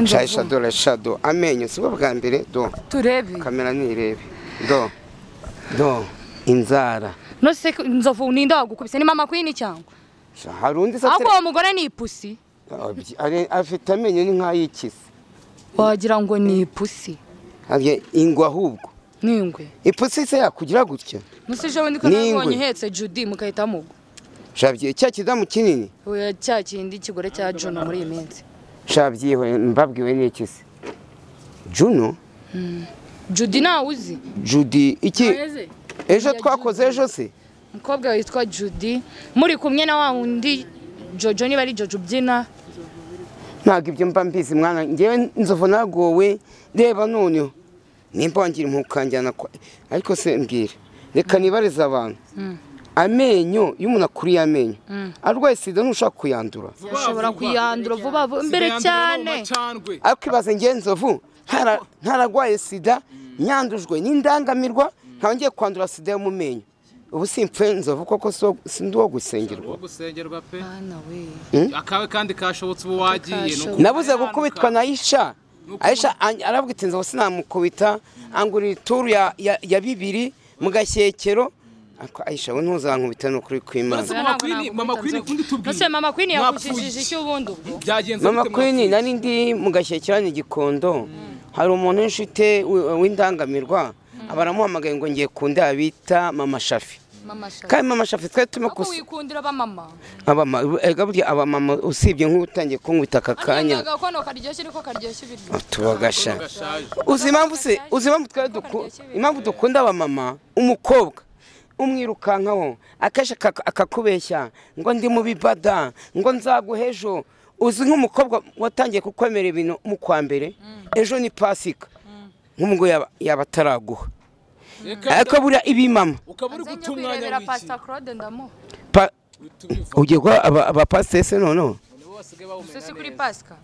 shayisha dore shado amenyo si bwo bwa mbere do turebe kamera ntirebe do do inzara nose inzovu ni ndagukubise ni mama kwini cyangwa Sha, hari undi se ahubwo uwo mugore ni ipusi Abyi- ari- afite amenyo ni nk'ay'ikizi wagira ngo ni ipusi Ari- ingwe ahubwo n'ingwe ipusi se yakugira gutya nose ejo bundi ko N'ingwe. nabonye ihetse judy mugahita mugwa shabyiye cya kidamu kinini Oya, cya kindi kigore cya juno muri iyi minsi shabyiwe mbabwiwe n'iki se juno judy nawe uzi judy iki ejo twakoze ejo se umukobwa witwa judy muri kumwe na wa wundi jojo niba ari jojo ubyina ntabwo ibyo mba mbizi mwana ngewe nzovu nagowe reba noneho nimba wangira impukanjyana kwa ariko se mbwira reka nibarize abantu amenyo iyo umuntu akuriye amenyo arwaye sida ntushaka kuyandura ushobora kuyandura vuba vuba imbere cyane ariko ibaze ngewe nzovu ntara- ntararwaye sida nyandujwe n'indangamirwa nkaba ngiye kwandura sida yo mu menyo ubu simpfuye nzovu koko si uwo- si ndi uwo gusengerwa uwo gusengerwa pe Bana we akawe kandi kashobotse ubu wagiye Kashobotse. nabuze gukubitwa na Aisha Aisha an- aravuga iti nzaba sinamukubita angurira ituru ya, ya, ya bibiri mu gashyekero Ako, Aisha we ntuzankubita ni ukuri kw'Imana Mama Queen- Mama Queen ukundi tubwire. Nose mama Queen Mwapfuye. yakujijije icyo ubundi ubwo byagenze mama bite Queen mwapfuye? nari ndi mu gashyekero ni gikondo hari umuntu w'inshuti wi- w'indangamirwa baramuhamagaye ngo ngiye kunda bita mama Shafi mama shaka kandi mama Shafi twari turimo Ahubwo kus- wikundira ba mama abama erega burya abamama usibye nk'utangiye kunkubita aka kanya Ariko agakono karyoshye ariko karyoshye ibiryo tubagasha gashaje uzi impamvu se uzi impamvu twari duku- impamvu dukunda abamama umukobwa umwirukankaho akenshi akak- akakubeshya ngo ndi mu bibada ngo nzaguhe ejo uzi nk'umukobwa watangiye kukwemera ibintu mu kwa mbere ejo ni pasika nk'umugore yaba- yaba ataraguha ariko buriya ibimama ukaba uri Nze guta njye kwirebera umwanya w'iki Pastor Claude ndamuha pa- Tubivugane, ugiye guha aba- abapasiteri se noneho bo basigaye bawumenya sisi kuri neza. Pasika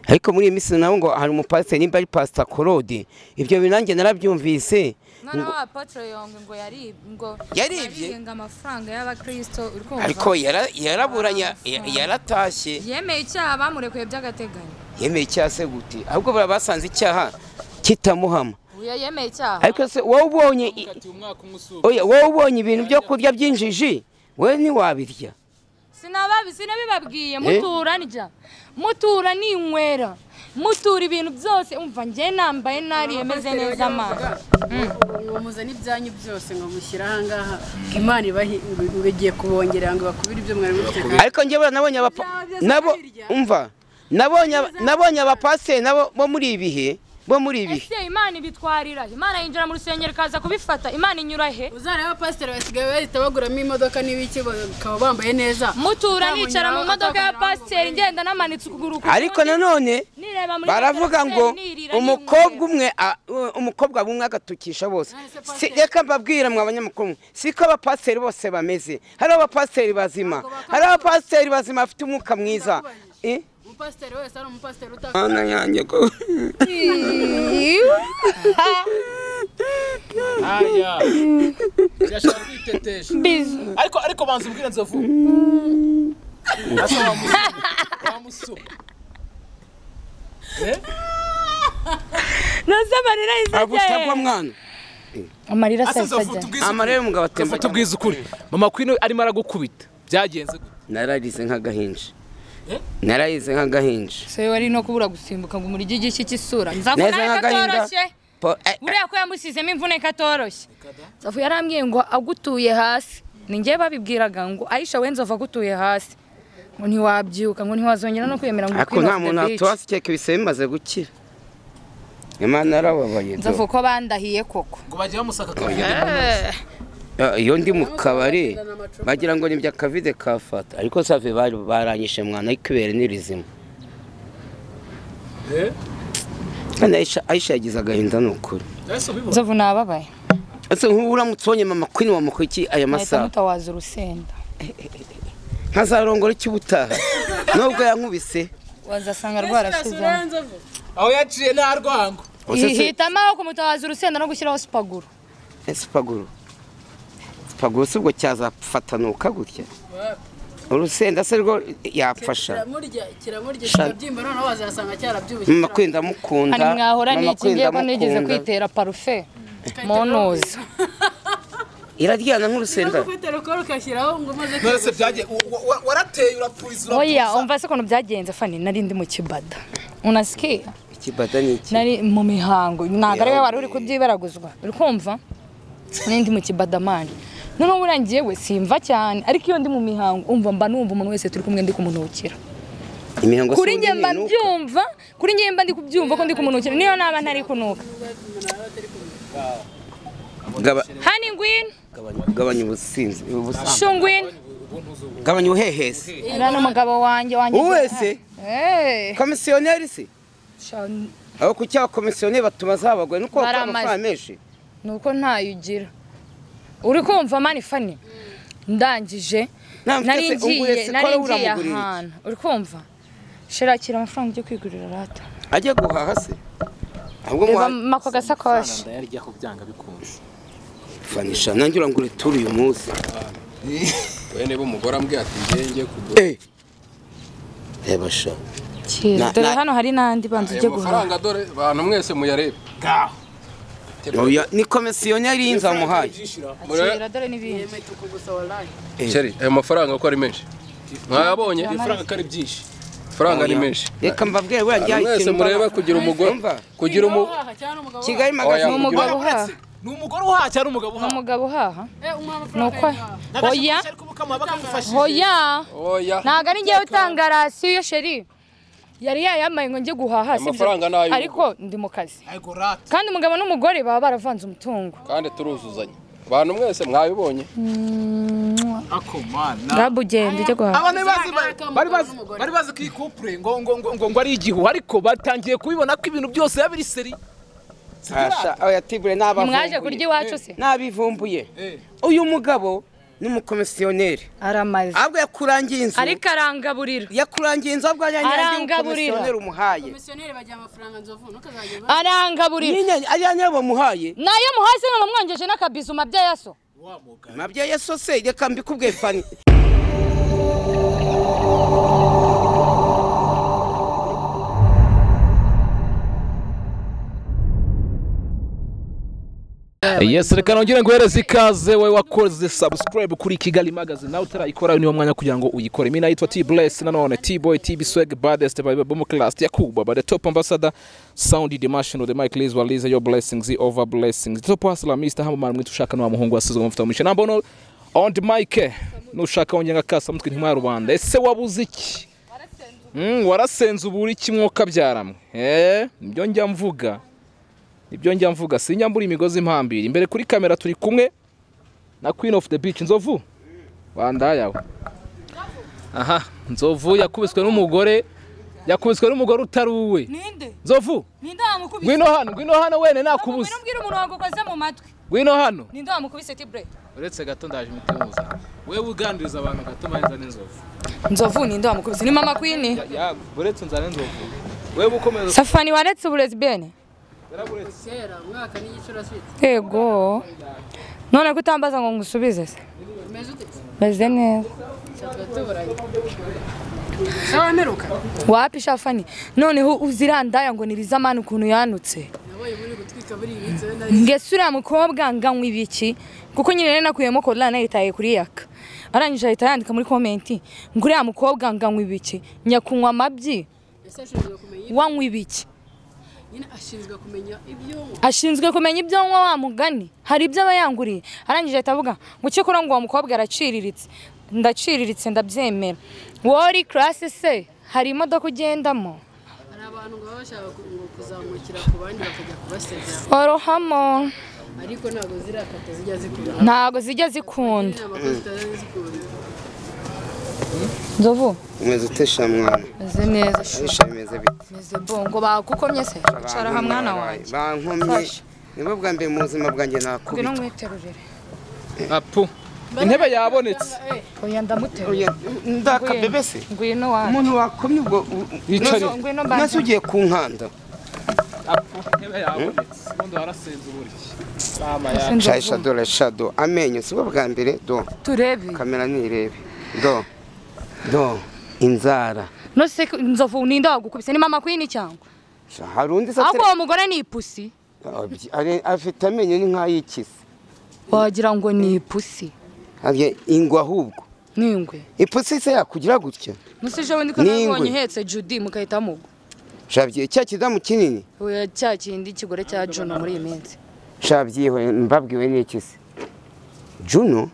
ariko muri iyi minsi nabo ngo hari umupasiteri nimba ari pasita korode ibyo bintu nanjye narabyumvise mwana wa Apotre Yong ngo yari ngo Yaribye? yarihinga amafaranga y'abakristo uri kumva ariko yara- yaraburanye ya- yaratashye yemeye icyaha bamurekuye by'agateganyo yemeye icyaha se gute ahubwo buriya basanze icyaha kitamuhama uya yemeye icyaha ariko se wowe ubonye i- Mukatiye umwaka umwe usubira. oya, wowe ubonye ibintu byo kurya by'injiji we ntiwabirya sinababi sinabibabwiye Eh? mutura ndya mutura ninywera mutura ibintu byose umva njye nambaye nariye meze neza amazi muzana ibyanyu byose ngo mushyire ahangaha ngo imana ibahe ngo igiye kubongerera ngo bakubire ibyo mwari mufite kandi ariko njye buriya nabonye abapa Ibyaha nabo byose umva nabonye aba- nabonye abapasiteri nabo bo muri ibi bihe bo muri ibi bihe ese imana ibitwarira he? imana yinjira mu rusengero ikaza kubifata imana inyura he uzareba abapasiteri basigaye bahita baguramo imodoka n'ibiki bakaba bambaye neza mutura nicara mu Ntabwo modoka ya nyirango pasiteri ngo ngenda namanitse ukuguru ku ariko kundi, nanone nireba muri baravuga mirror, ngo nirira, umukobwa ninywera. umwe a- u- umukobwa umwe agatukisha bose Nonese Si- pasiteri- reka mbabwira mwa banyamakuru mwe, siko abapasiteri bose bameze hari abapasiteri bazima hari abapasiteri bazima bafite umwuka mwiza Eh? umupasiteri wese ari umupasiteri utaka Mana yanjye ko Aya. Birashaka kwitetesha. Ariko ariko banza ubwire nzovu. Asa wamusu- wamusu. Eh? Nose amarira ahise ntabwo ajya utagwa he? mwana amarira Asa ahise nzovu ajya he? tubwize ukuri. amarira y'umugabo Nzovu atemba tubwize ukuri. Mama Queen arimo aragukubita. Byagenze gute? nararize nk'agahinja Eh? nararize nk'agahinja se wari no kubura gusimbuka ngo umurye igiki cy'isura narize nzakubona nk'agahinja katoroshye Po- eh, eh, buriya ko yamusizemo imvune katoroshye nzovu yarambwiye ngo agutuye hasi ni njye babibwiraga ngo ayisha we nzovu agutuye hasi ngo ntiwabyuka ngo ntiwazongera no kwiyemera ngo ariko queen nta of the muntu beach. watuhasi keke bisebe bimaze gukira imana yarababaye do. nzovu ko bandahiye koko Ngo bajye bamusaka kabiri. Ya, iyo ndi mu kabari bagira ngo nibyo akavide kafata ariko save bari baranyishe mwana ariko ibere ni rizima Eh? kandi Aisha- Aisha yagize agahinda ni ukuri Ese ubibona? nzovu nababaye ese nk'ubu uramutse ubonye mama kwini wa mukwiki aya nahita masaha mutawaza urusenda ntazarongora iki ubutaha nubwo yankubise wazasanga rwarasuzanye Aho yaciye nta rwango. Ose se- hitamo aho kumutawaza urusenda no gushyiraho supaguru ese sipaguru sipaguru si ubwo cyazafata nuka gutya urusenda se rwo yapfasha kiramurya kiramurya Sha- kikabyimba noneho wazasanga cyarabyibushye mama kwenda mukunda hari mwahora ni mama iki ngiye ko kwenda nigeze mukunda. kwitera parufe monoza iraryana nk'urusenda ufite rukora ugashyiraho ngo umaze none se byagiye wa- wa- wa- warateye urapfuza oya urapfuza umva se ukuntu byagenze fani nari ndi mu kibada unasikiye ikibada ni iki nari mu mihango ntabwo ariwe wari uri kubyibaraguzwa uri kumva n'indi mu kibadamani noneho buriya njyewe simva cyane ariko iyo ndi mu mihango umva mba numva umuntu wese turi kumwe ndi kumunukira imihango se kuri ubundi njye mba ni nuko. mbyumva kuri njye mba ndi kubyumva ko ndi kumunukira niyo naba ntari kunuka Gaba- hani ngwino gabanya ubusinzi ubusa- shungwino gabanya ubuhehesi uriya ni umugabo wanjye wanjye wowe se Eh, komisiyoneri se sha- aho ku cyaha komisiyoneri batuma zabagoye nuko bakora Baramaze. amafaranga menshi nuko ntayo ugira uri kumva mani fani ndangije Nta, mfite nari se, unguye ngiye se, nari kora ngiye uramugurira iki? ahantu uri kumva shirakira amafaranga ujye kwigurira rata ajya guhaha se ahubwo reba muha- mako gasakoshi ndayaryaho byanga bikunze fanisha nanjye urangura ituru uyu munsi wene b'umugore ambwiye ati njye njye kugura Eh. reba sha kira Na- dore na- hano hari n'andi banza ujye ayo guhaha mafaranga dore bantu mwese muyarebe Oya, ni komisiyoneri y'inzu wamuhaye murebe kira dore n'ibindi kwemeza uko gusa warangi sheri ayo mafaranga uko ari menshi mwayabonye amafaranga ko ari byinshi amafaranga ni menshi reka mbabwire buriya Abantu njyaye mwese ikintu murebe mbaba- kugira umugore Umva, kugira umu uhaha cyangwa umugabo kigali Oya, magazine ni kugira- umugabo uhaha ni umugore uhaha cyangwa umugabo ni uhaha umugabo uhaha eh umuha ni amafaranga uko yawe. oya ariko mukamuha bakamufasha oya oya ntabwo ari njyewe utanga rasiyo sheri yari yayambaye ngo njye guhaha sibyo? Amafaranga ni ay'ubu. ariko ndi mu kazi ariko rata kandi umugabo n'umugore baba baravanze umutungo kandi turuzuzanya bantu mwese mwabibonye ako mana ngabu ugenda ujye guhaha abantu bazi bari bazi bari bazi ko iyi couple ngo ngo ngo ngo ngo ari igihu ariko batangiye kubibona ko ibintu byose biba biri seri Asha, oya tibure n'abavumbuye ntimwaje kurya iwacu se n'abivumbuye uyu mugabo ni umukomisiyoneri aramaze ahubwo yakurangiye inzu ariko arangaburira yakurangiye inzu ahubwo ariya nyange Arangaburira. umukomisiyoneri umuhaye komisiyoneri bagira amafaranga nzovu ntukazajye uba- arangaburira Nyine- ariya nyawe bamuhaye nayo muhasi ngo mumwongeje n'akabizu mabyeyi aso mabyeyi yesu se reka mbikubwiye fani yes reka nongere nguhereze ikaze wowe wakoze subscribe kuri kigali magazi nawe utarayikora niwo mwanya kugira ngo uyikore mi nayitwa t bless nanone t boy t biswag baddest by bomo class ya kuba by the top ambassador sound dimension the mic liz waliza your blessings the over blessings The top hustler mr hamamara mwitu ushaka n'uwa muhungu wasizwe mu mfite number one on the mic nushaka wongera kasa mutwe ntimwa rubanda ese wabuze iki Mm, warasenze ubu uri kimwoka byaramwe eh nibyo njya mvuga ibyo njya mvuga sinyambura imigozi impambira imbere kuri kamera turi kumwe na queen of the beach nzovu wandayawe aha nzovu yakubiswe n'umugore yakubiswe n'umugore utari uwe ninde nzovu ninde wamukubise ngwino hano ngwino hano wene nakubuze umbwira umurongo ukoze mu matwi ngwino hano ninde wamukubise tibure uretse gato ndaje imitemuza wewe ugandiriza abantu gato manza n'inzovu nzovu ninde wamukubise ni mama kwini uretse nzana n'inzovu wewe ukomeza safani waretse uburezi bene kera umwaka n'igicuraswitse yego none ko utambaza ngo ngusubize se umeze ute meze neza cyatwa tuburanye sawa mperuka wapi shafani noneho uzirandaya ngo nirizamana ukuntu yanutse nabaye muri gutwika buri iminsi wenda ngese uriya mukobwa nganywa ibiki kuko nyine rero nakuyemo korodani yitaye kuri yaka arangije ahita yandika muri komenti ngo uriya mukobwa nganywa ibiki njya kunywa amabyi ese ashinzwe kumenya ibyo- wanywa ibiki nyine ashinzwe kumenya ibyo ashinzwe kumenya ibyo nywa wa mugani hari ibyo aba yanguriye arangije ahita avuga ngo cyakora ngo uwo mukobwa araciriritse ndaciriritse ndabyemera wori karasi se hari imodoka ugendamo hari abantu ngo baba bashaka ku- ngo kuzamukira ku bandi bakajya kubasebya orohamo ariko ntabwo zirakata zijya zikunda ntago zijya zikunda inama ko zitari zikunda nzovu umeze utesha mwana meze neza abisha bimeze bite meze bongo bagukomye se icara ha mwana wanjye bankomye Fasha. nibwo bwa mbere mu buzima bwanjye nakubita ngwino mwiterurire apu intebe yabonetse oya ndamuterura Oya, ndakabebe se ngwino wanjye umuntu wakomye ubwo u- Yicarire. Nazo- Ngwino mbanze. nazo ugiye ku nkanda apu intebe yabonetse ubundi warasenze uburyo shayi shado shado amenyo si bwo bwa mbere do turebe kamera nirebe do do inzara nose nzovu ninde wagukubise ni mama kwini cyangwa Sha, hari undi se ahubwo uwo mugore ni ipusi Abyi- ari- afite amenyo ni nk'ay'ikisi wagira ngo ni ipusi Ari- ingwe ahubwo n'ingwe ipusi se yakugira gutya musi ejo bundi ko N'ingwe. nabonye uhetse judy mugahita mugwa shabye cya kidamu kinini Oya, cya kindi kigore cya juna muri iyi minsi shabyiwe mbabwiwe n'iki se juno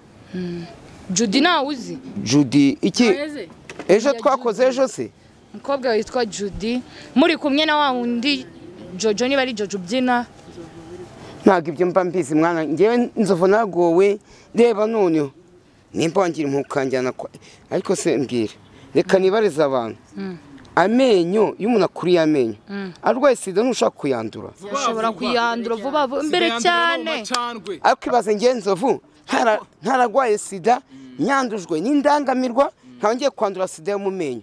judy ntawe uzi judy iki Eze, ejo twakoze ejo se umukobwa witwa judy muri kumwe na wa wundi jojo niba ari jojo ubyina ntabwo ibyo mba mbizi mwana ngewe nzovu nagowe reba noneho nimba wangira impukanjyana kwa ariko se mbwira reka nibarize abantu amenyo iyo umuntu akuriye amenyo arwaye sida ntushaka kuyandura ashobora kuyandura vuba vuba mbere cyane ariko ibaze ngewe nzovu ntara- ntararwaye sida nyandujwe n'indangamirwa ntangiye kwandura sida yo mu menyo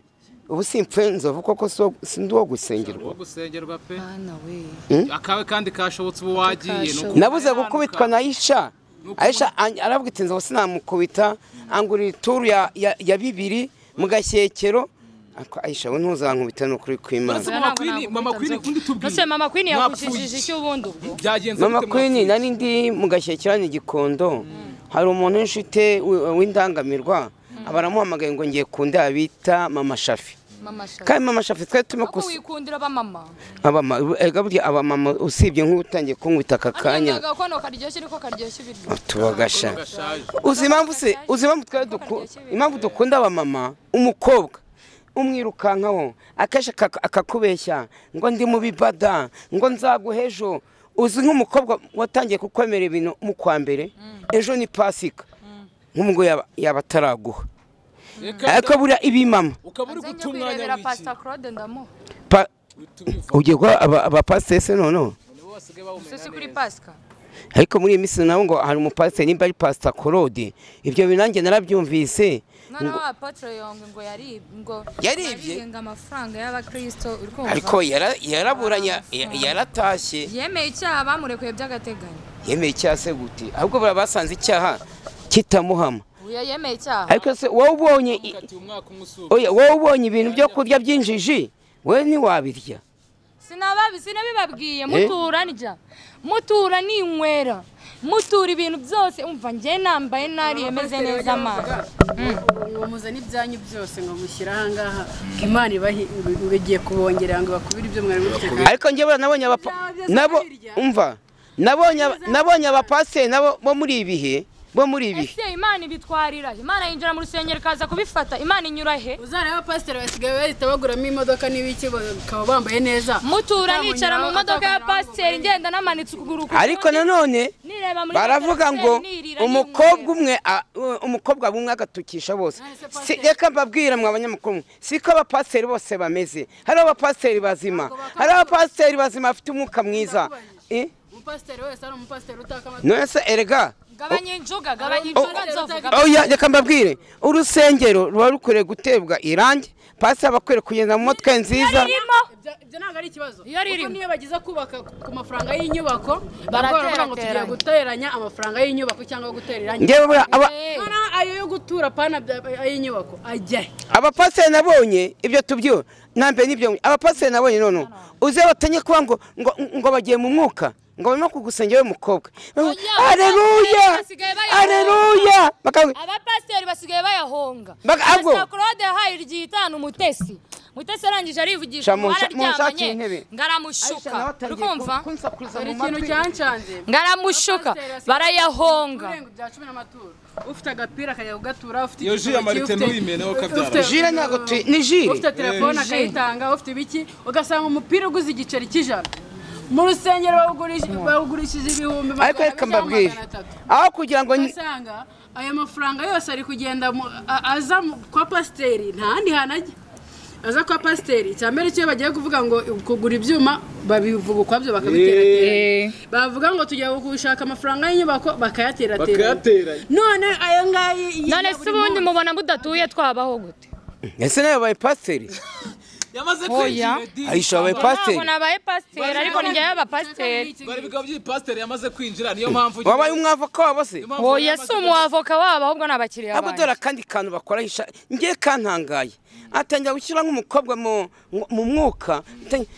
ubu simpfe nzovu koko si uwo- si ndi uwo gusengerwa gusengerwa pe Bana we akawe kandi kashobotse ubu wagiye ni uku- nabuze gukubitwa na Aisha Aisha an- arabwira ati ngo sinamukubita angurira ituru ya, ya, ya bibiri mu gashyekero Ako, Aisha we ntuzankubita ni ukuri kw'Imana Mama Queen, Mama Queen, undi tubwire. Nose mama kwini yakujijije Mwapfuye. icyo ubundi ubwo byagenze mama bite kwini mwapfuye? nari ndi mu gashyekero ni gikondo hari umuntu nshuti wi- w'indangamirwa baramuhamagaye ngo ngiye ku nda bita mama shafi mama shaka kandi mama shafi twari turimo Kuko wikundira abamama abamama erega burya abamama usibye nk'utangiye kunywa itaka kanya Akanyanga gakono karyoshye ariko karyoshye ibiryo tubagasha Gashaje. uzi impamvu se uzi impamvu twari duku- impamvu dukunda abamama umukobwa umwirukankaho akenshi akak- akakubeshya ngo ndi mubi bada ngo nzaguhe ejo uzi nk'umukobwa watangiye kukwemera ibintu mu kwa mbere ejo ni pasika nk'umugore yaba- yaba ataraguha Reka ariko buriya ibi mama ukaba uri guta umwanya kwirebera w'iki pastor Claude ndamuha Pa- Tubivugane. ugiye guha aba- abapasiteri se noneho Nibo basigaye bawumenya se si kuri neza. Pasika ariko muri iyi minsi nabo ngo hari umupasiteri nimba ari pasita korode ibyo bintu nanjye narabyumvise none wa Apotre Yong ngo yari ngo Yaribye? yarihinga amafaranga y'abakristo uri kumva ariko yara- yaraburanye ya- yaratashye yemeye icyaha bamurekuye by'agateganyo yemeye icyaha se gute ahubwo buriya basanze icyaha kitamuhama uya yemeye icyaha ariko se wowe ubonye i- Ati umwaka umwe usuka. oya, wowe ubonye ibintu byo kurya by'injiji we ntiwabirya sinababi sinabibabwiye Eh? mutura ndya mutura ninywera mutura ibintu byose umva njye nambaye nariye meze neza amazi uwo muzana ibyanyu byose ngo mushyire aha ngaha ngo imana ibahe ngo igiye kubongerera ngo bakubire ibyo mwari mufite kandi ariko njye buriya nabonye abapa nabo umva nabonye aba- nabonye abapasiteri nabo bo muri ibi bihe bo muri ibi bihe ese imana ibitwarira he? imana yinjira mu rusengero ikaza kubifata imana inyura he uzareba pasiteri basigaye bahita baguramo imodoka n'ibiki bakaba bambaye neza mutura nicara mu Atabonye modoka ya aho, pasiteri ngenda namanitse ukuguru ku ariko kundi, nanone nireba muri baravuga pasiteri, ngo nirira, umukobwa ninywera. umwe a- u- umukobwa bumwe agatukisha bose None se Si- pasiteri- reka mbabwira mwe abanyamakuru mwe siko abapasiteri bose bameze hari abapasiteri bazima hari abapasiteri bazima bafite umwuka mwiza Eh? umupasiteri wese ari umupasiteri utaka amatwi none se erega gabanya injuga gabanya injuga nzovu gabanya- oya reka mbabwire urusengero ruba rukwiriye gutebwa irangi pasiteri aba akwiriye kugenda mu motwe nziza irimo Ibyo- ibyo ntabwo ari ikibazo Iyo riri- kuko niyo bageza kubaka ku mafaranga y'inyubako baravuga baravuga ngo tugiye Baraterateranya. guteranya amafaranga y'inyubako cyangwa gutera irangi ngewe buriya aba- Eh, noneho ayo yo gutura pana y'inyubako ajya he abapasiteri nabonye ibyo tubyo nambere n'ibyo abapasiteri nabonye noneho uze batenye kuba ngo ngo ngo bagiye mu mwuka ngo barimo kugusengera w'umukobwa areruya basigaye bayahunga. areruya bakavuga abapasiteri basigaye bayahonga Baga- ahubwo- Pastor claude yahaye iryitanu umutesi umutesi arangije arivugisha Sha, ngo munsha- bararyamanye munshakire intebe. ngaramushuka uri kumva hari ikintu cyanshanze ngaramushuka barayahonga Ibirengo bya cumi n'amaturo ufite agapira akajya kugatura ufite Iyo ji ya igitoki, Marite ufite- ntuyimeneho ufite- kabyara. ufite- Jire ntabwo tuyi- ni jire. ufite telefone Eh. akayitanga ufite ibiki ugasanga umupira uguze igiceri cy'ijana mu rusengero bawugurisha- bawugurishije ibihumbi magana ariko abiri reka cyangwa mbabwire magana atatu aho kugira ngo ni- ugasanga ayo mafaranga yose ari kugenda mu- a- aza mu- kwa pasiteri nta handi hantu ajya aza kwa pasiteri icya mbere cyo bagiye kuvuga ngo kugura ibyuma babivuga ukwabyo bakabiterateranya bavuga ngo tujya gushaka amafaranga y'inyubako bakayaterateranya Bakayateranya. none ayo ngayo none se ubundi mubona mudatuye twabaho gute ese nawe baye pasiteri yamaze Oya. kwinjira di Aisha wabaye ntabwo pasiteri nabaye pasiteri ariko ni njyewe abapasiteri bari bikaba by'ipasiteri yamaze kwinjira niyo mpamvu wabaye umwavoka wabo se Impamvu oya yamaze si umuwavoka wabo ahubwo ni abakiriya abo banjye dore akandi kantu bakora isha ngiye kantangaye atangira gushyira nk'umukobwa mu mu mwuka atangira,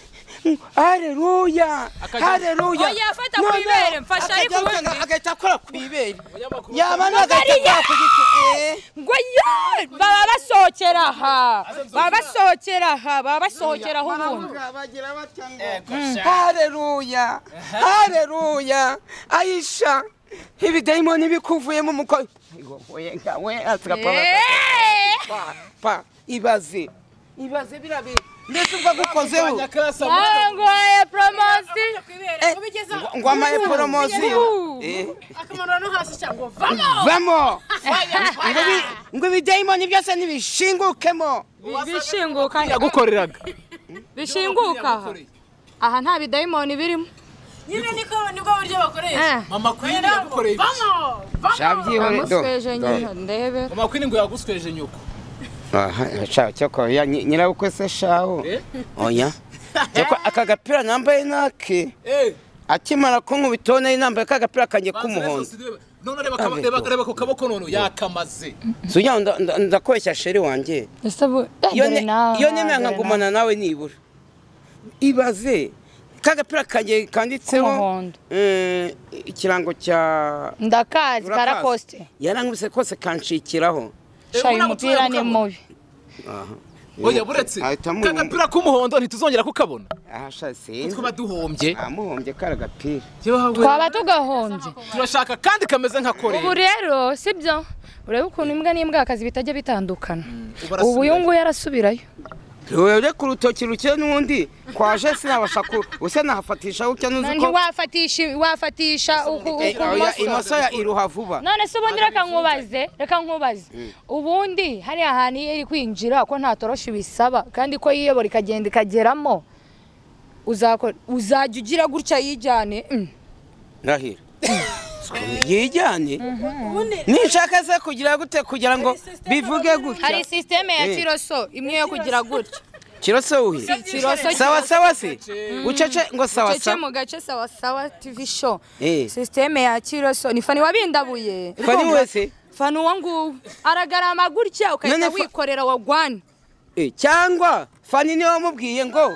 "Mm, hareruya hareruya Oya, fata Noneho ku ibere, mfasha akajya ariko akanga- ubundi. agahita akora ku ibere Abanyamakuru- yaba nagahita akora ku giti eh. ngo ye baba basohokera aha baba basohokera aha baba basohokera aho ubundi hareruya hareruya ayisha ibidayimoni bikuvuyemo umukobwa Eeeeh! pa ibaze ibaze biriya bintu mbese ubwo agukozeho Nyakasa, ntabwo ya poromosiyo Eh, ngo amaye poromosiyo Eh, akamaro no hasi cyangwa vamo vamo Ngo ibi- ngo ibidayimoni byose ntibishingukemo bishinguka yagukoreraga bishinguka aha aha nta bidayimoni birimo nyine niko nibwo buryo bakoresha Eh, mama queen yagukoreye iki vamo vamo amusweje nyine ndebera mama queen ngo yagusweje nyoko cyoko nyirabukwe se shaho Eh? oya Cyoko aka gapira nambaye nake eh akimara kunkubita ubona nambaye ka gapira kanjye banza k'umuhondo rezo zirebe. none reba kaba- reba reba ku kaboko none yakamaze sugira ngo nda- nda- ndakoresha sheri wanjye ese bu iyo dore ne- nawe, iyo nemera dore nawe. nkagumana nawe nibura ibaze ka gapira kanjye kanditseho K'umuhondo. eh, ikirango cya ndakazi Urakazi. karakosite yarangubise kose kanshikiraho shayi ubona umupira ni gutura mu mubi oya buretse ahita amu- kagapira k'umuhondo ntituzongera kukabona ahasha sinzi twaba duhombye amuhombye kari agapira twaba tugahombye turashaka kandi kameze nka ubu koreya rero sibyo urebe ukuntu imbwa n'imbwakazi bitajya bitandukana ubu ubu uyu nguyu arasubirayo rero ku rutoki rukeye n'undi kwaje sinabasha ku usa nahafatisha gutya nuzi ko ntiwafatisha wafatisha uku- Eh, oya, ukumoso imoso ya iruha vuba none se ubundi reka nkubaze reka nkubaze ubundi hariya hantu iyo iri kwinjira ko nta toroshi bisaba kandi ko yiyobora ikagenda ikageramo uzakora uzajya ugira gutya yijyane Mm. ndahira yijyane nishaka se kugira gute kugira ngo bivuge hari gutya sisiteme ya Eh. kiroso imwe yo kugira gutya kirose uhi kiroso sawa sawa se ucece ngo sawa cece sawa mu gace sawa sawa tv show Eh. sisiteme ya kiroso ni fani wabindabuye Fani wese? fani uwo nguwo aragarama gutya ukahita None fa- wikorera wagwani Eh, cyangwa fani niwe wamubwiye ngo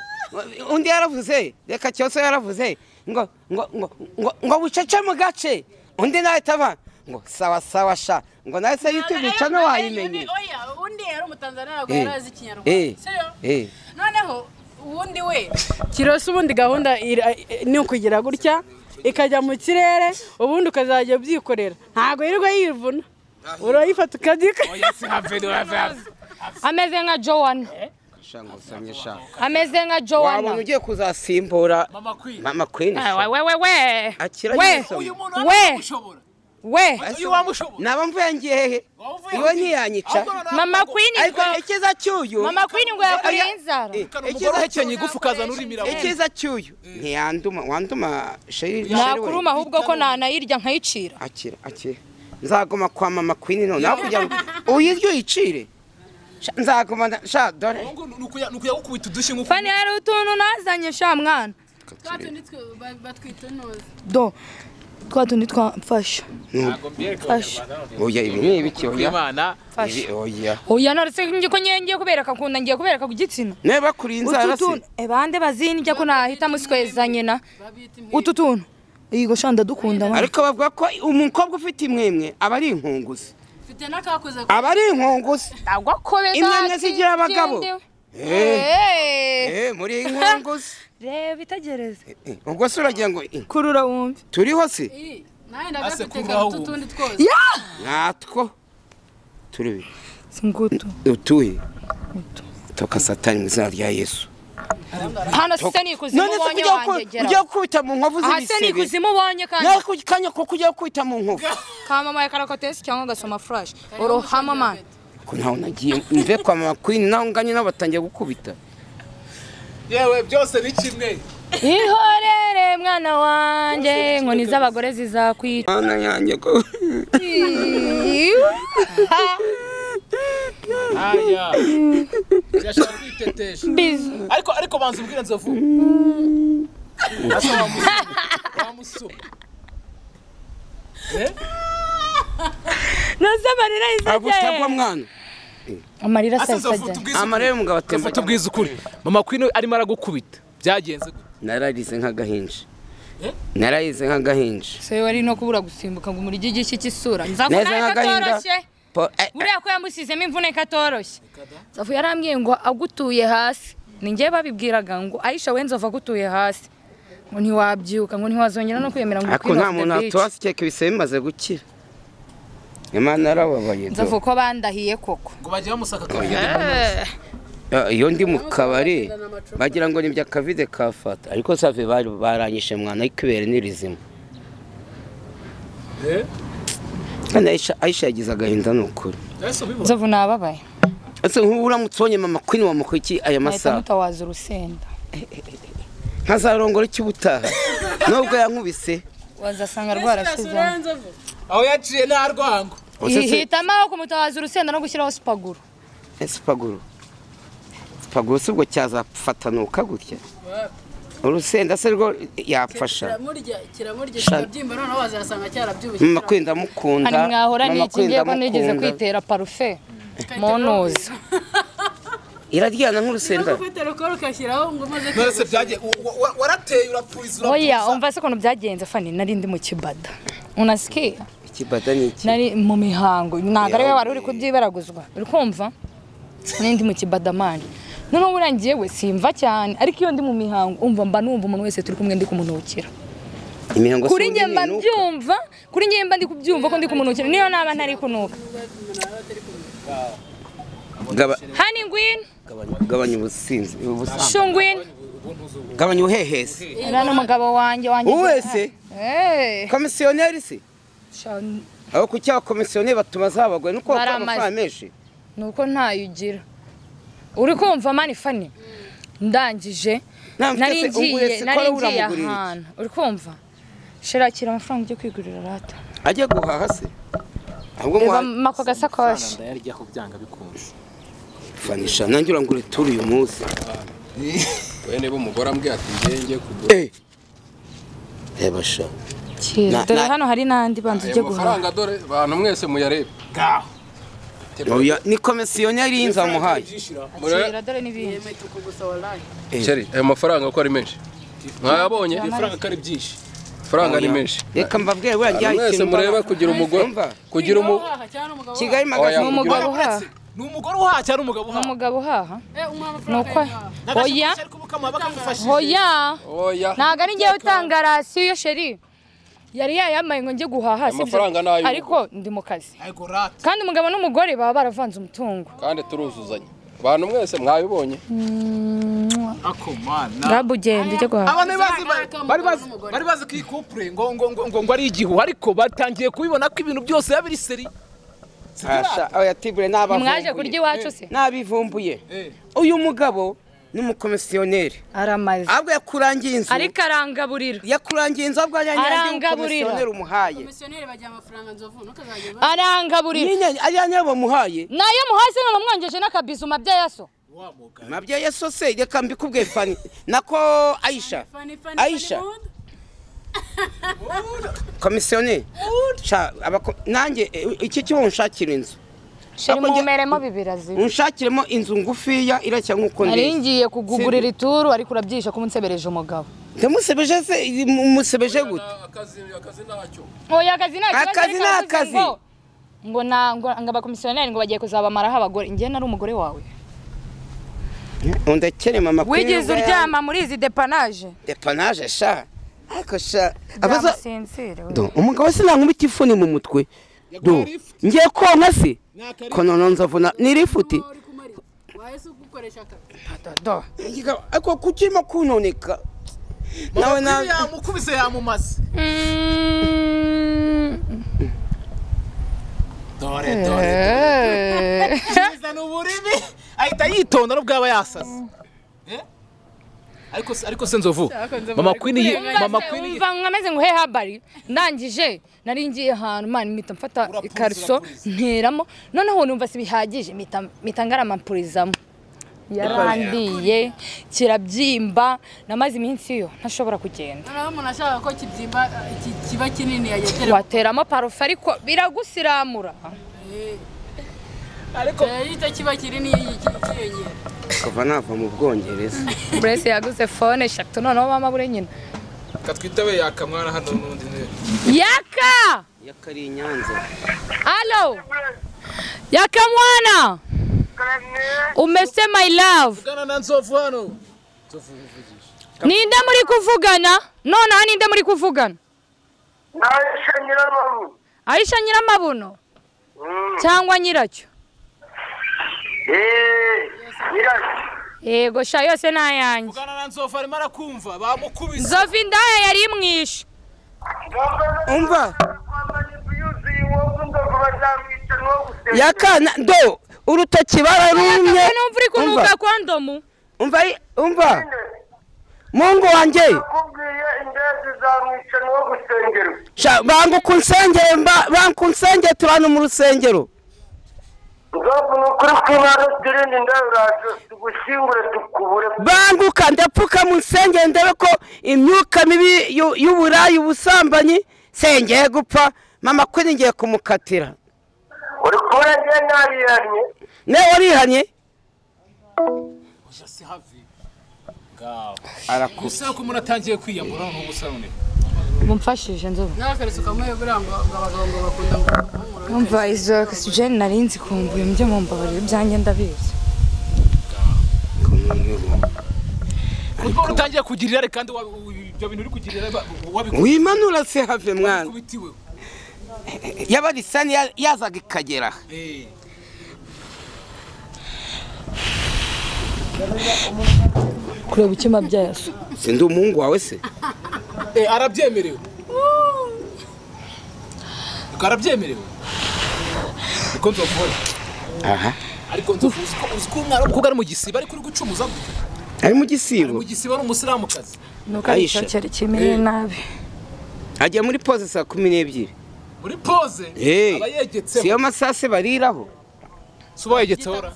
undi yaravuze reka cyose yaravuze ngo ngo ngo ngo ngo bucece mu gace undi nawe itaba ngo sawa sawa sha ngo nawe se youtube Ayo- ica ayo- ntiwayimenye undi- Oya, undi yari umutanzaniya ntabwo Eh, yari azi eh, ikinyarwanda Serio? eh. noneho ubundi we kirose ubundi gahunda ira- ni ukugira gutya ikajya mu kirere ubundi ukazajya ubyikorera ntabwo yirirwa yivuna urayifata ukadika ameze nka jowan Sha ngo samye sha ameze nka wabona jowana ugiye kuzasimbura mama queen mama queen sha. Ah, we we we akira we nyirizina. we ushobora we uyu wamushobora naba mvuye ngiye hehe iwe ntiyanyica mama queen ariko ngo ikiza cy'uyu mama queen ngo yakuriye inzara Eh, umugore ikiza uhekenya igufu ukazana urimira ikiza cy'uyu ntiyanduma wanduma sheri sheri we. nakuruma ahubwo ko nanayirya nkayicira akira akira nzaguma kwa mama queen none aho kugira ngo uyiryo yicire Sha, nzaguma nda- sha dore ni ukuyagukubita udushyi nk'uko fani hari utuntu nazanye sha mwana batwita ntuzi do twa tundi twamfasha mfasha oya ibi ni ibiki ku oya imana mfasha ibi oya oya naretse ko ngiye ngiye kubereka akunda ngiye kubereka ku gitsina nawe bakuriye inzara se ebande bazindya ko nahita musweza nyina utu tuntu yigo shanda dukunda mwana ariko bavuga ko umukobwa ufite imwemwe aba ari inkunguzi mfite n'akakoze aba ari inkunguzi agwa ko beza Imyanya zigira abagabo. atsindewe. Eh, eh muri inkunguzi reba itegereze Eh, ubwo se uragira ngo eh, kurura wumve turiho se nawe ndagafite Asekuru utu ahubwo. tundi twose natwo turi singutu utuye toka satani mu izina rya yesu hano se ni ikuzimu none se ubonye kujya wanjye ku- gera kujya gukubita mu nkovu aha se ni z'ibisebe ikuzimu ubonye kandi nawe ku kanya ko kujya gukubita mu nkovu kamamaye karakotesi cyangwa agasoma furashi uruhama mani ko ntawe nagiye mve kwa mama queen naho nganye nabo batangiye gukubita yewe byose ni kimwe ihorere mwana wanjye inkoni z'abagore zizakwica mana yanjye ko aya birashobora kwiteka gutesha biza ariko ariko banza ubwire nzovu wamusoma nose amarira ahise agusagwa ajyahe mwana amarira asize asahise avuta ajyahe ubwiza amarebe umugabo avuta atemba ubwiza ukuri mama kwino arimo aragukubita byagenze gute nararize nk'agahinja Eh? nararize nk'agahinja se wari no kubura gusimbuka ngo umurye igiki cy'isura neza nzakubona nk'agahinda katoroshye Po- eh, eh, buriya ko yamusizemo imvune katoroshye nzovu yarambwiye ngo agutuye hasi ni njye babibwiraga ngo ayisha we nzovu agutuye hasi ngo ntiwabyuka ngo ntiwazongera no kwemera ngo ariko nta muntu watuwasi keke ibise bimaze gukira imana yarababaye do. nzovu ko bandahiye koko ngo bajye bamusaka kabiri Ah, iyo ndi mu kabari bagira ngo ni bya kavide kafata ariko save bari baranyishe mwana ariko ibere ni rizima kandi Aisha- ayisha yagize agahinda ni ukuri nzovu nababaye ese nk'ubu uramutse ubonye mama kwini wamuha iki aya nahita masaha mutawaza urusenda nkazarongora iki ubutaha nubwo yankubise wazasanga rwarasuzamo aho yaciye nta rwango Ubuse se- hitamo aho kumutawaza urusenda no gushyiraho sipaguru Eh, sipaguru sipaguru si ubwo cyazafatanuka gutya urusenda se rwo yapfasha kiramurya kiramurya kirabyimba noneho wazasanga cyarabyibushye mama kwenda mukunda hari mwahora mama nikingiye kwenda ko nigeze mukunda. kwitera parufe monoza iraryana nk'urusenda ufite rukora ukashyiraho ngo umaze none se byagiye warateye urapfuyiza oya umva se ukuntu byagenze fani nari ndi mu kibada unasikia ikibada ni iki nari mu mihango ntabwo ariwe wari uri kubyibaraguzwa uri kumva n'indi mu kibadamani noneho buriya njyewe simva cyane ariko iyo ndi mu mihango umva mba numva umuntu wese turi kumwe ndi kumunukira imihango kuri si njye mba ubundi mbyumva kuri njye mba ndi kubyumva ko ndi kumunukira niyo naba ntari kunuka ni Gaba- hani ngwino gabanya- gabanya ubusinzi ubusa- shungwino gabanya ubuhehesi uriya ni umugabo wanjye wanjye uwese Eh, komisiyoneri si sha- abo ku cyaha komisiyoneri batuma zabagoye nuko Bari bakora amaze. amafaranga menshi nuko ntayo ugira uri kumva mani fani ndangije Nta mfite nari se, unguye ngiye se, nari kora ngiye uramugurira iki? ahantu uri kumva shirakira amafaranga yo kwigurira rata ajya guhaha se ahubwo reba muhaha mako gasakoshi ndayaryaho byanga bikunze fanisha nanjye urangura turi uyu munsi we niba umugore ambwiye ati ngenge kugura Eh. reba sha Kira, Na- dore na- hano hari n'andi banza ujye ayo guhaha mafaranga dore bantu mwese muyarebe ngaho Oya, ni komisiyoneri y'inzu wamuhaye murebe Kira, dore n'ibindi Sheri, ayo mafaranga uko ari menshi mwayabonye amafaranga ko ari byinshi amafaranga ni menshi reka mbabwire wenda Abantu mwese mureba kugira umugore Umva. kugira umu kigali Oya, ni magazine mugabo umugabo uhaha ni umugore uhaha cyangwa umugabo ni uhaha umugabo uhaha ni uko oya n'agashakoshi ariko mukamuha bakamufashije oya oya ntabwo ari njyewe utanga rasiyo sheri yari yayambaye ngo njye guhaha sibyo? Amafaranga ni ay'urugo. ariko ndi mu kazi ariko rata kandi umugabo n'umugore baba baravanze umutungo kandi turuzuzanya abantu mwese mwabibonye ako mana ngabu ugenda ujye guhaha abana bazi bari bazi bari bazi ko iyi couple ngo ngo ngo ngo ngo ari igihu ariko batangiye kubibona ko ibintu byose biba biri seri Asha, oya tibure mwaje kurya n'abavumbuye iwacu se n'abivumbuye Eh. uyu mugabo ni umukomisiyoneri aramaze ahubwo yakurangiye inzu ariko arangaburira yakurangiye inzu ahubwo yanyangira Arangaburira. umukomisiyoneri umuhaye komisiyoneri bajya amafaranga nzovu ntukazajya uba- arangaburira yanyangira bamuhaye nayo muhasi none mwangeje n'akabizuma byayaso mabyeyi yesu se reka mbikubwiye fani nako ayisha Fani, fani, ayisha fani, ubundi. komisiyoneri Sha, abako- nanjye eh, iki cyo unshakira inzu sheri Ahubwo njye- mumeremo bibirazi unshakiremo inzu ngufiya irashya nk'uko nari ndizi ngiye kugugurira ituru ariko urabyisha ko umunsebereje umugabo ndamusebeje se musebeje gute akazi akazi ntacyo oya akazi ni akazi Akazi ni ariko akazi. ngo- ngo na ngo ngo abakomisiyoneri ngo bagiye kuzabamaraho abagore njye nari umugore wawe undakere mama wigeze uryama muri izi depanaje depanaje sha ariko sha abaza byamusinzire we. Do, umugabo se nankubita ifuni mu mutwe do ngiye konka se ko noneho nzavuna ni rifuti Wari kumara- waye se kugukoresha akazi do ariko kucimo kunoneka nawe nawe yamukubise yamumaze Mm. dore dore yizana uburimi ahita yitonda n'ubwo yaba yasaze Eh? ariko se- ariko se nzovu mama queen iyi mama Maze queen iyi umva nkameze nguhe habari ndangije nari ngiye ahantu mani mpita mfata ikariso nteramo noneho numva si bihagije mpita mpita ngaramanpurizamo yarandiye kirabyimba namaze iminsi yo ntashobora kugenda noneho umuntu ashaka ko kibyimba eh, ki- kiba kinini yageterwa wateramo parufe ariko biragusiramura ariko iyo kiba kinini iyi- iki- ikiyongera kuva nava mu bwongereza burese yaguze fone eshatu noneho mama bure nyina katwita we yakamwana hano n'undi niwe yaka yakari i nyanza Hello. Yaka mwana. Umesema my love. ugana na nzovu hano Ninde muri kuvugana? Nonaha ninde muri kuvugana? Nahishe nyirababu. Aisha nyiramabuno cyangwa nyiracyo? Eh, nyiracyo. Yego sha yose ni ayanjye. ugana na nzovu arimo arakumva bamukubise Nzova indaya yari imwishe. umva Kwambara impu yuzuye uwo ngo bazamwica n'uwo guseka. yaka na- do urutoki bararumye Yaka numva uri kunuka kondomu. umva umva mungu wanjye Nakubwiye indege zizamwica n'uwo gusengerwa. sha- banga kunsengere mba- banga kunsengere turi hano mu rusengero Nzovu ni ukuri kw'Imana turinde indaya uraje tugushyingure tukubure. banguka ndapfukama nsengere ndebe ko imyuka mibi y'u- y'uburayi ubusambanyi sengeye gupfa mama kuri ngiye kumukatira Uri kubona njye narihannye? ne warihanye arakuze gusa ko umuntu atangiye kwiyambura nko gusarune Mumfashije nzova. n'akaretse ukamuyobora ngo ngo abagabo ngo bakunda guhumura Umva izo oxygen nari nzi kumva ibyo mumbabarira ibyanjye ndabizi. kuko utangiye kugirira irari kandi wa- u- ibyo bintu uri kugirira ba- wabikubitiwe wimanura se have mwana yabarisani yazaga ikagera aha. Eh. Kureba icyuma byaso. si ndi umuhungu wawe se Eh, arabyemerewe Ubwo arabyemerewe niko nzovura aha ariko nzovu uzi ko- uzi ko umwana w'umukobwa ari mu gisiba ariko uri gucumuza gute ari mu mu gisibo gisiba ari umusilamukazi Nuko Aisha. aricyo cyari kimeye nabi. ajya muri pose saa kumi n'ebyiri muri pose Eh, aba si yegetseho yo masase bariraho si uba yegetseho ra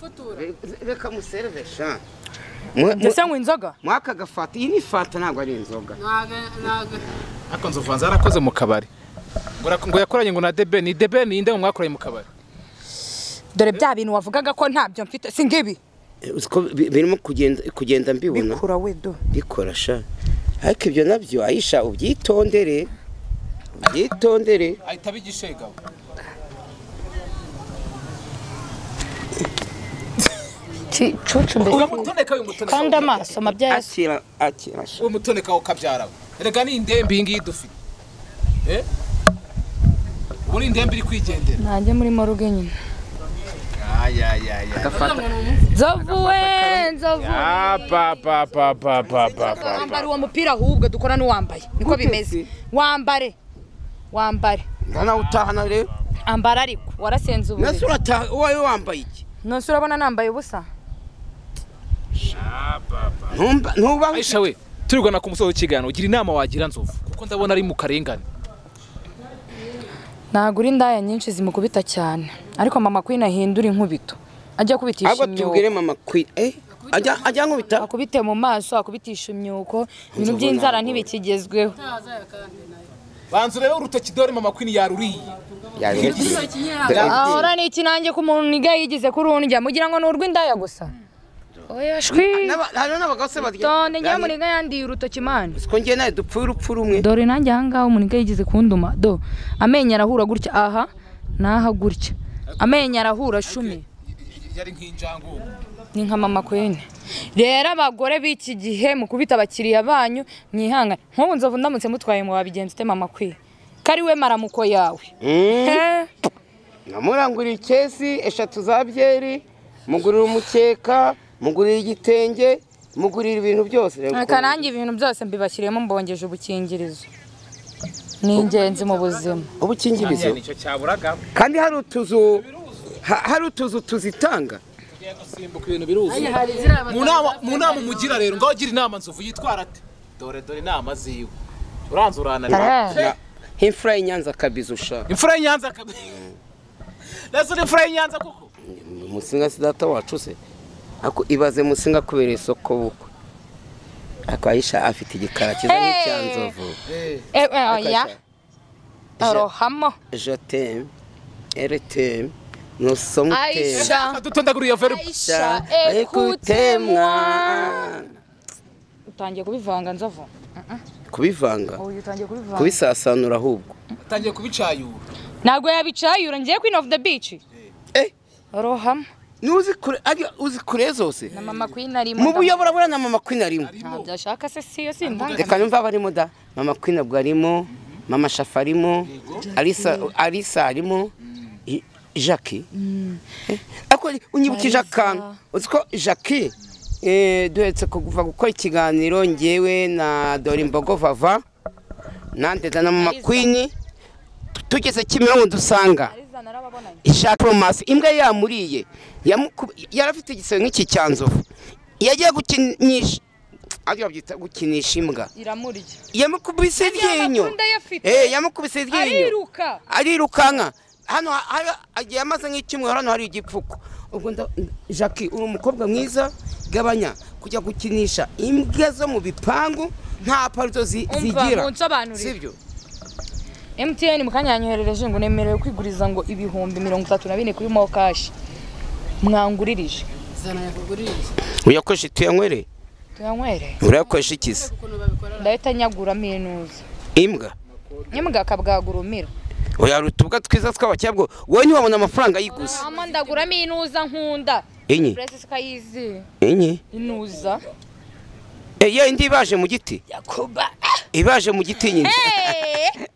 reka muserevesha Ndese ngo inzoga. mwaka gafata iyi ni fata ntabwo ari inzoga ntago ntago ariko nzovu hanze yarakoze mu kabari ngo rak- ngo yakoranye ngo na debeni debeni inde ngo mwakoranye mu kabari dore bya bintu wavugaga ko ntabyo mfite si ngibi uziko birimo kugenda kugenda mbibona bikura we do bikora sha ariko ibyo nabyo ayisha ubyitondere ubyitondere ahita abigishegabo cucu mbere uramutoneka uyu mutoneka kandi amaso mabya yesu akira akira sha uwo mutoneka ukabyarawe erega ni indembe iyi ngiyi dufite Eh? ubu ni indembe iri kwigendera nanjye muri moruge nyine ayayaya nzovu we nzovu wambara uwo mupira ahubwo dukora n'uwambaye niko bimeze wambare wambare ndanawutahana rero ambara ariko warasenze nase uburiri urataha uwawe wambaye iki nonse urabona nambaye ubusa ntumba ntubaho aisha we turigana ku musozi w'ikiganiro ugira inama wagira nzovu kuko ndabona ari mu karengane ntabwo uri indaya nyinshi zimukubita cyane ariko mama kwina ahindura inkubito ajya akubitisha ahubwo tubwire imyuko mama kwi eh ajya ajya nkubita akubite mu maso akubitisha imyuko ibintu by'inzara ntibikigezweho ntazayo kandi nayo banza urebe urutoki dore mama kwini yaruriye izo kinyera ahora ni iki nanjye ko umuntu niga yigize kuri urundya mugira ngo ni urw'indaya gusa oya shwi N'aba- hariho n'abagabo se barya tonde njyewe muniga yandiye urutoki mani ko ngiye nawe dupfuye urupfu rumwe dore nanjye ahangaha umuniga yigize kunduma do amenyo arahura gutya aha n'aha gutya amenyo arahura shumi yari nk'injangu ni nka mama kwene rero abagore b'iki gihe mukubita abakiriya banyu mwihangane nk'ubu nzovu ndamutse mutwaye mu wabigenza ute mama kwiye kari we maramuko yawe He? namurangurira ikesi eshatu za byeri mugurira umukeka mugurira igitenge mugurira ibintu byose rero reka nanjye ibintu byose mbibashyiriyemo mbongeje ubukingirizo ni ingenzi mu buzima ubukingirizo nicyo cyaburaga kandi hari utuzu ha- hari utuzu tuzitanga simbuka ibintu biruzi hari ziriya mu nama mu nama umugira rero ngaho ugira inama nzovu yitwara ate dore dore inama ziwe uranze uranareba Eh, nk'imfura y'inyanza kabizi ushaka imfura y'inyanza akab- Nasi uri imfura y'inyanza koko umusinga si data wacu se ako ibaze musinga kubera isoko bukwe akayisha afite igikara cyiza Hey! n'icyanzovu Eh, eh, oya arohamo jotemu eritemu nusomutemu aisha dutondagura iyo verbe aisha ekutemwa ekutemwa utangiye kubivanga nzovu kubivanga uyu utangiye kubivanga kubisasanura ahubwo atangiye kubicayura ntabwo yabicayura ngiye queen of the beach Eh. rohama n'uzi kure arya uzi kure zose na mama queen arimo mu buyobora buriya na mama kwina arimo ntabwo byashaka se siyo sindanga reka numva abarimo da mama kwina ubwo arimo mama shafa arimo alisa alisa arimo I- jackie Eh, ariko unyibukije Alisa. akantu uzi ko jackie eh, duhetse kuva gukora ikiganiro ngewe na dore imbogo vava nandeda na mama Alisa. kwini tugeze kimironko dusanga ariza narababonanye ishatomasi imbwa yamuriye yamuku- yari afite igisebe nk'iki cya nzovu yagiye gukinisha aryo babyita gukinisha imbwa iramurya yamukubise iryinyo amatunda ye afite. Eh, yamukubise iryinyo ariruka arirukanka hano ha- hari- agiye amaze nk'icyumweru hano hari igipfuko ubwo nda- jackie uri umukobwa mwiza gabanya kujya gukinisha imbwa zo mu bipangu nta parizo zi- zigira umva munsobanurire sibyo mtn mu kanya yanyoherereje ngo nemerewe kwiguriza ngo ibihumbi mirongo itatu na bine kuri mo kashi mwanguririje zana yakuguririza uyakoresha tuyanywere tuyanywere urayakoresha ikizi ukuntu babikora ndahita nyaguramo inuza imbwa imbwa akabwagurumira uyaruta ubwa twiza tw'abacyabwo wowe ntiwabona amafaranga yiguze hama ndaguramo inuza nkunda enye burese sikayizi enye inuza Eh, ya indi ibaje mu giti yakuba ibaje mu giti nyine hari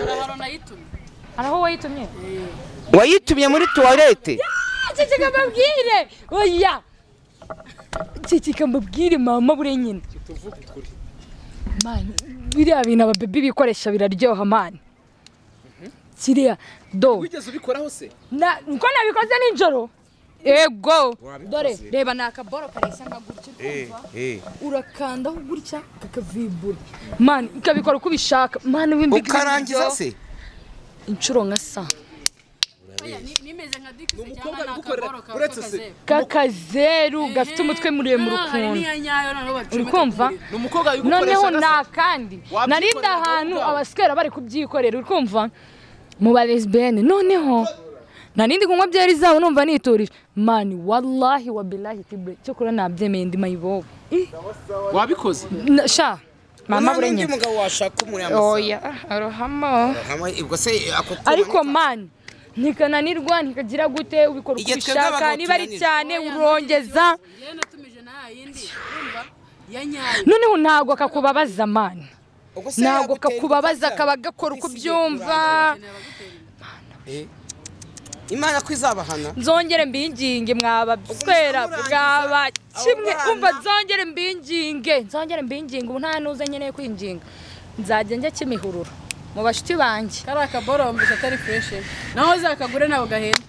ahantu nayitumye haraho wayitumye wayitumye muri tuwarete kikika mbabwire oya kikika mbabwire mama buriya nyine mani biriya bintu ababebi bikoresha biraryoha mani kiriya do wigeze ubikoraho se Na- uko nabikoze nijoro ego dore reba ni akaboro kareshya nka gutya urumva urakandaho gutya kakavibura mani ukabikora uko ubishaka mani wimbi ukarangiza se inshuro nka sa nimeze nka dikisi cyangwa ni akagoro kawe uretse se, k'akazeru kakazeru gafite umutwe muremure Hano hari ukuntu n'iya nyayo noneho bacomeka uri kumva ku buriri. ni umukobwa noneho gase. nta kandi Wabyikorera narinda wowe ahantu ubwawe. abasikera bari kubyikorera uri kumva mu ba lesbiyene noneho narindi kunywa byeri zabo numva niturije mani wallahi wa bilahi tibre cyo kuri nabyemeye ndi mayibobo Ih, wabikoze na- sha mama burenya mugabo washaka umuri oya arohamo ubwo se ako tuma ariko ni- mani ntikananirwa ntikagira gute ubikora uko Igihe twebwe ubishaka abagabo niba ari tunanirwa. cyane urongeza yewe natumije na yayindi urumva ya nyayo noneho ntabwo kakubabaza mani ubwo se ntabwo yagutera kakubabaza urubyaro? kaba gakora uko byumva imana ko izabahana nzongere mbinginge mwabaswera murangiza, bwaba kimwe abo bana. umva nzongere mbinginge nzongere mbinginge ubu nta nuze nkeneye kwinginga nzajya njya kimihurura mu bashuti banjye kari akaboro wumvise atari fureshi naho zakagure nawe gahenda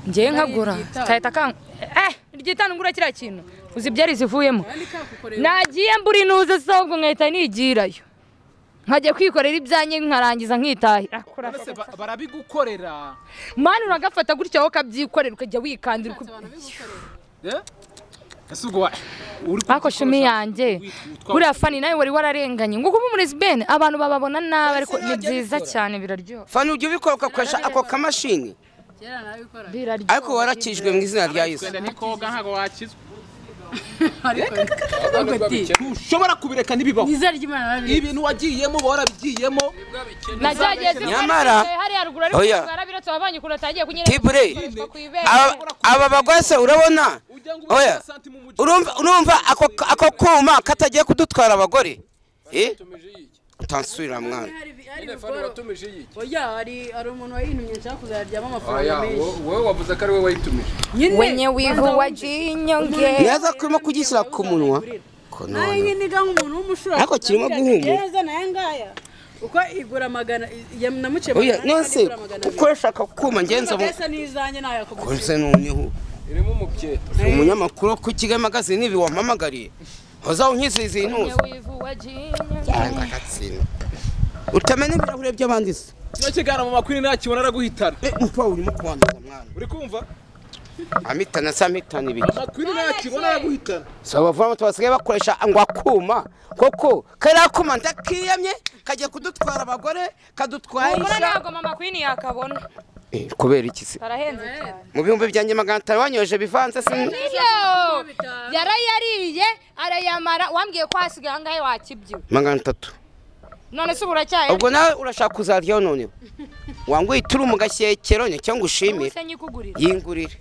ngewe nkagura Iryitanu. kahita kan eh ryitanu ngura kiriya kintu uzi ibyari zivuyemo kandi kakukorera nagiye mbura inuze songo nkahita nigirayo nkajya kwikorera ibyanjye nkarangiza nkitahira Uretse ba- barabigukorera mani uragafata gutya wowe ukabyikorera ukajya wikandira uko- Eh? ese ubwo wa- uri ariko kubikoresha- shumi yanjye witwa- buriya fani nawe wari wararenganye ngo kuba umurezibeni abantu bababona nabi ariko ni byiza cyane biraryoha fana ujya ubikora ugakoresha ako kamashini kera nabikora biraryoha ariko warakijwe mu izina rya yesu Wenda nikoga ntabwo wakizwa ariko ati ntushobora kubireka ntibibaho nizere ry'imana nabiri ibintu wagiyemo uba warabigiyemo nagerageje Nyamara- mwana hariya ruguru ariko Oya. barabiretse wavanyi kure atangiye kunyereka tibure ikoreshwa ku ibere. Aba- aba bagore se urabona oya urumva urumva ako ako kuma katagiye kudutwara abagore eh Watumije iyi iki? utansubira mwana Nyine fani watumije iyi iki? oya hari hari umuntu wayintumye nshaka kuzaryamo amafaranga Oya, menshi wo- wowe wavuze ko ari we wayitumije wenye wivu wajinyonge yaza kurimo kugishyira ku munwa ko nawe none nyine ga nk'umuntu w'umushura Ariko kirimo guhumura. neza naye ngaya uko igura magana ya namuce oya nonse ukoresha ako kuma ngenza mu ngenza n'izanjye nawe yakugura kose noneho irimo umubyeto umunyamakuru wo ku Kigali magazine ibi wampamagariye uzaho unkizihiza iyi ntuza wivu wajinyonge cyangwa agatsindwa utamenya ibirahure by'abandi se kino kiganiro mu makuru nakibona araguhitana Eh, umupapa urimo kubanduza mwana uri kumva amitana se amitana ibiki makwiri nakibona araguhitana si abavoma tubasigaye bakoresha ngo akuma koko kariya kuma ndakiyamye kajya kudutwara abagore kadutwara Mbona isha ntabwo mama kwini yakabona Eh, kubera iki se karahenze cyane mu bihumbi byanjye magana atanu wanyoje bivanze se Yo! yarayariye arayamara wambwiye ko hasigaye ahangahe wakibyiwe magana atatu none se ubu uracyaye ubwo nawe urashaka kuzaryaho noneho wanguye iturumu gashyekero ni cyangwa ushimire se nyikugurira yingurire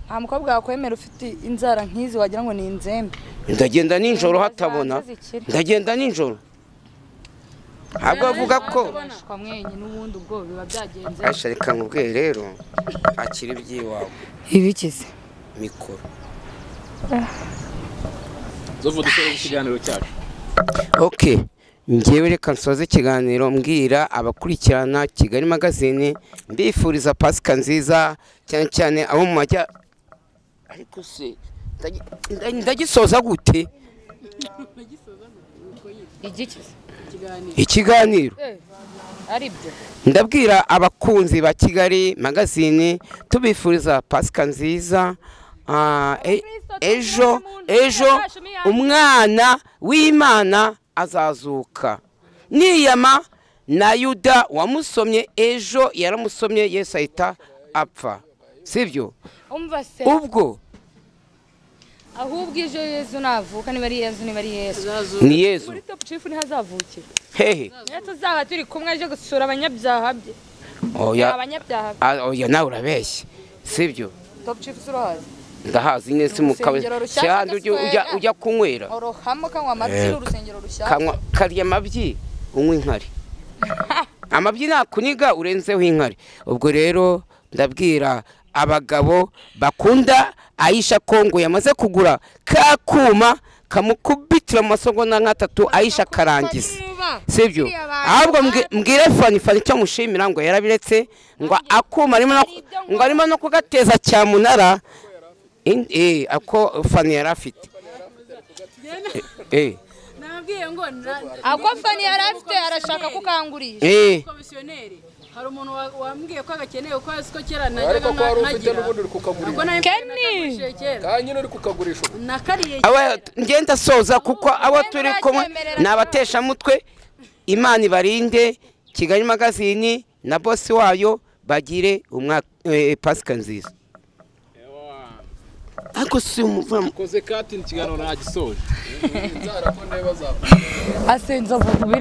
nta mukobwa wakwemera ufite inzara nk'izi wagira ngo ni inzembe ndagenda nijoro hatabona Zaza zikiri. ndagenda nijoro ntabwo avuga ko Uboneshwa mwenye n'ubundi ubwo biba byagenze asha reka nkubwiye rero akira iby'iwawe ibikize mikoro zovu dukore ikiganiro cyacu ok ngewe reka nsoze ikiganiro mbwira abakurikirana kigali magazine mbifuriza pasika nziza cyane cyane abo mu majya ariko se ndagi- nda- ndagisoza gute igikize ikiganiro ari byo ndabwira abakunzi ba kigali magazine tubifuriza pasika nziza Ah, e- ejo ejo umwana w'imana azazuka niyama na yuda wamusomye ejo yaramusomye yesu ahita apfa sibyo umva se ubwo ahubwo ejo yezu navuka niba ari yezu niba ari yezu ni yesu muri topu cifu niho azavukira hehe niyo tuzaba turi kumwe aje gusura abanyabyaha bye oya abanyabyaha bye ah, oya nawe urabeshya sibyo topu cifu z'uruhazi ndahazi neza mukawe Urusengero rushyashya cyane ujya gaswera. ujya kunywera orohamo kanywa amabyi urusengero rushyashya kanywa karya amabyi unywa inkari amabyi nakuniga urenzeho inkari ubwo rero ndabwira abagabo bakunda ayisha kongo yamaze kugura ka kuma kamukubitira mu masogonda nk'atatu ayisha karangiza sibyo ahubwo mbwi- mbwire fani fani icyo mushimira ngo yarabiretse ngo akuma arimo no- ngo arimo no kugateza cyamunara In- eh, ako fani yari afite eh, nababwiye ngo na- ako fani yari afite arashaka kukangurisha eh. komisiyoneri hari umuntu wa- wambwiye ko agakeneye ko azi ko kera najyaga ariko ko wari ufite nkagira n'ubundi uri kukagurisha ubwo nari mfite Kenny! n'akagurishije kera kandi nyine uri kukagurisha ubu nakariye aba ngenda soza kuko abo turi kumwe Ntibazakwemerera ni abateshamutwe imana ibarinde kigali magazini na bosi wayo bagire umwaka eh, pasika nziza ariko si umuvamu koze katini ikiganiro nagisoje inzara ko niba zavuka asenza vuba